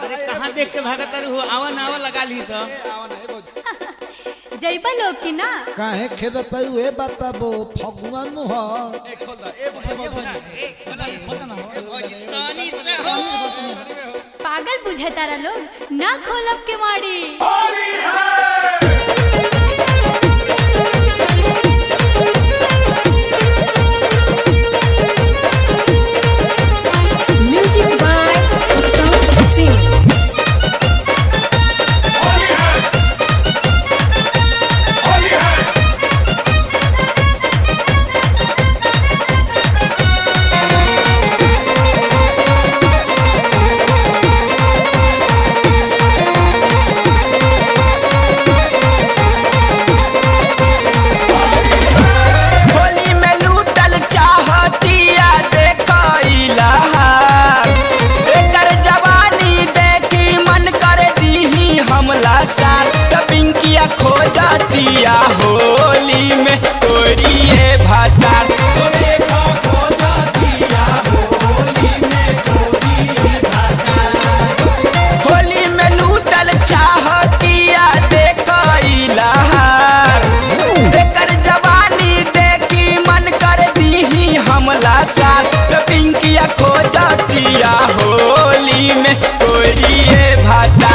अरे कहाँ देख के भागत अरे हो आवा ना आवा लगा ली सब जैबा लोग की ना काहे खेबे परू ए बापा बो फगुआ मुह तानी से हो पागल बुझे तारा लोग ना खोलब के माड़ी Music by Uttam Singh. Holi में लूटल चाहतिया देखइला एकर जवानी देखी मन कर दीही हमला साथ टपिंकिया खोजतिया होली में तोरिए भातार होली में लूटल चाहतिया देखइला एकर जवानी देखी मन कर दीही हमला साथ पिंकिया खोजतिया होली में तोरिए भाता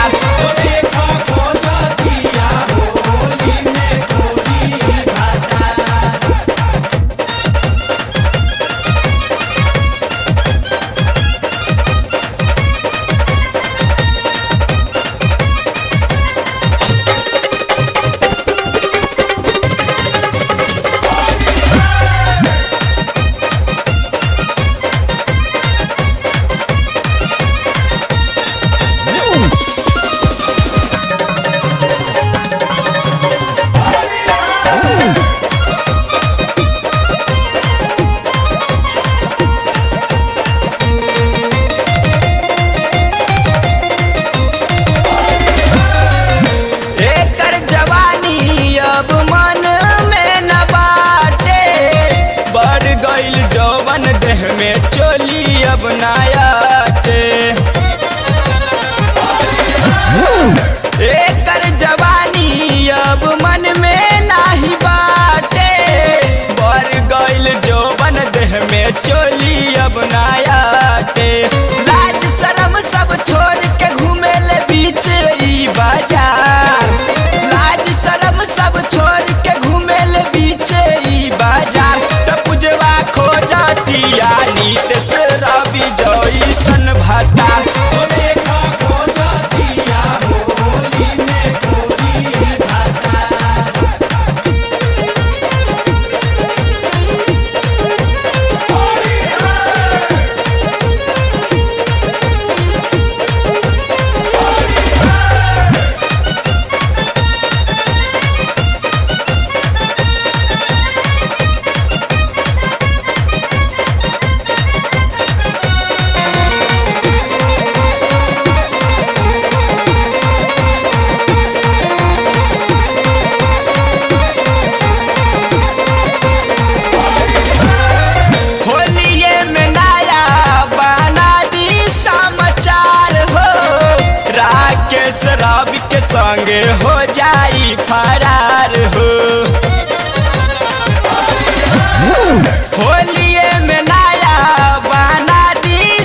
एकर जवानी अब मन में न बाटे बढ़ गइल जवन देह में चोली अब नायाटे एकर जवानी अब मन में नाही बाटे बढ़ गइल जवन देह में चोली अब नायाटे लाज शरम सब छोड़ के घूमे ले बीच ई बाजार लाज शरम सब छोड़ के घूमे ले बीच ई बाजार त पुजवा खो जातिया नीत से रवि जइसन भाता होलिये में नया बना दी समाचार हो राकेश रवि के संगे हो जाई फरार हो होलिये में नया बना दी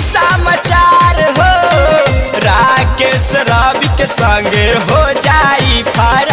समाचार हो राकेश रवि के संगे हो जाई फरार